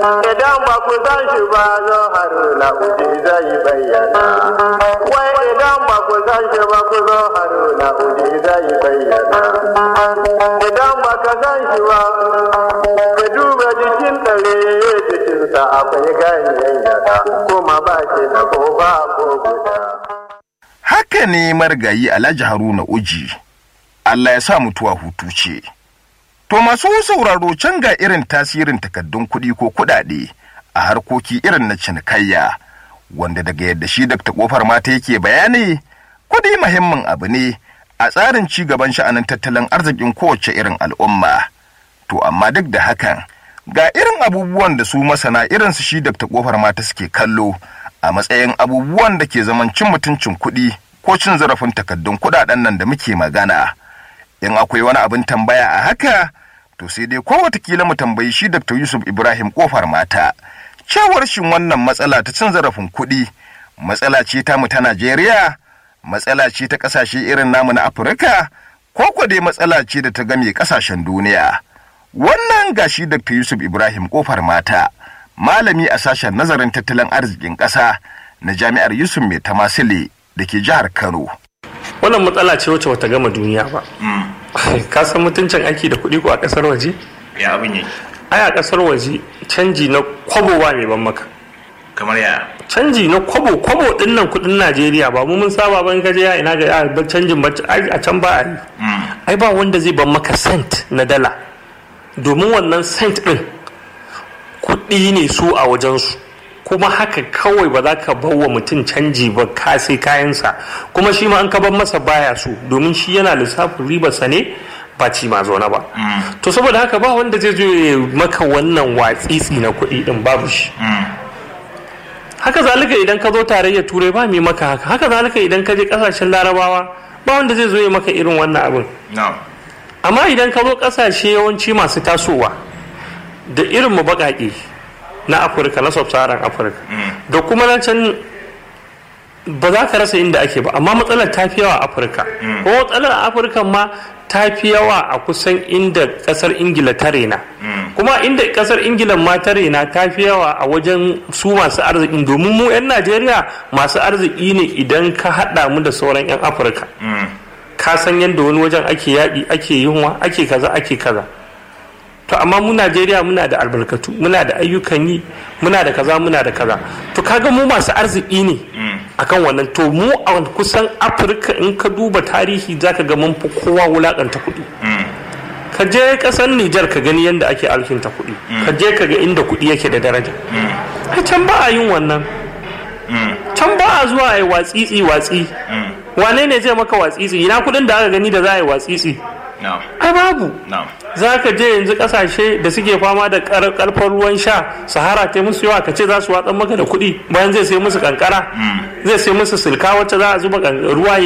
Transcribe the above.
Idan ba ku san shi ba zo haruna uji zai bayyana. Wai idan ba ku san shi ba ku zo haruna uji zai bayyana. Idan ba ka san shi ba ka duba jikin ɗare jikinsa akwai ganyen yada kuma ba shi da ko ba ko guda. Haka ne marigayi Alhaji Haruna Uji, Allah ya sa mutuwa hutu ce. To masu sauraro can ga irin tasirin takaddun kuɗi ko kuɗaɗe a harkoki irin na cinikayya, wanda daga yadda shi Dr. Kofar mata yake bayani, kuɗi muhimmin abu ne a tsarin ci gaban sha'anin tattalin arzikin kowace irin al'umma. To amma duk da hakan, ga irin abubuwan da su masana irin su shi Dr. Kofar mata suke kallo a matsayin abubuwan da ke zaman cin mutuncin kuɗi ko cin zarafin takaddun kuɗaɗen nan da muke magana. In akwai wani abin tambaya a haka, to sai dai ko watakila mu tambayi shi Dr. Yusuf Ibrahim Kofar mata. Cewar shin wannan matsala ta cin zarafin kuɗi, matsala ce ta mu ta Najeriya, matsala ce ta ƙasashe irin namu na Afirka, ko ko dai matsala ce da ta game ƙasashen duniya. Wannan gashi Dr. Yusuf Ibrahim Kofar mata. malami a sashen nazarin tattalin arzikin ƙasa na jami'ar yusuf mai tamasile da ke jihar kano wannan matsala ce wacce bata gama duniya ba ka san mutuncin aiki da kuɗi ko a ƙasar waje ya abin yi ai a ƙasar waje canji na kwabo ba mai ban maka kamar ya canji na kwabo kwabo din nan kuɗin najeriya ba mu mun saba ban ka je ya ina ga ya ba canjin ba a can ba a yi ai ba wanda zai ban maka cent na dala domin wannan cent din kuɗi ne su a wajensu kuma haka kawai ba za ka bawa mutum canji ba ka sai kayansa kuma shi ma an ka bar masa baya su domin shi yana lissafin ribarsa ne ba ci ma zaune ba to saboda haka ba wanda zai zo ya maka wannan watsitsi na kuɗi din babu shi haka zalika idan ka zo tarayyar turai ba mai maka haka haka zalika idan ka je kasashen larabawa ba wanda zai zo ya maka irin wannan abin amma idan ka zo kasashe yawanci masu tasowa da irin mu baƙaƙe na afirka na sub-saharan afirka da kuma na can ba za ka rasa inda ake ba amma matsalar ta fi yawa a afirka ko matsalar afirka ma ta fi yawa a kusan inda kasar ingila ta rena kuma inda kasar ingila ma ta rena ta fi yawa a wajen su masu arziki domin mu 'yan najeriya masu arziki ne idan ka haɗa mu da sauran 'yan afirka ka san yadda wani wajen ake yaƙi ake yunwa ake kaza ake kaza to amma mu Najeriya muna da albarkatu muna da ayyukan yi muna da kaza muna da kaza to kaga mu masu arziki ne akan wannan to mu a kusan Afirka in ka duba tarihi zaka ga mun fi kowa wulakanta kuɗi ka je kasar Nijar ka gani yadda ake alkinta kuɗi ka je ka ga inda kuɗi yake da daraja a can ba a yin wannan can ba a zuwa a yi watsitsi watsi wane ne zai maka watsitsi ina kuɗin da aka gani da za a yi watsitsi ai babu za ka je yanzu kasashe da suke fama da karfar ruwan sha sahara ta musu yawa ka ce za su watsan maka da kuɗi bayan zai sai musu kankara zai sai musu silka wacce za a zuba ruwa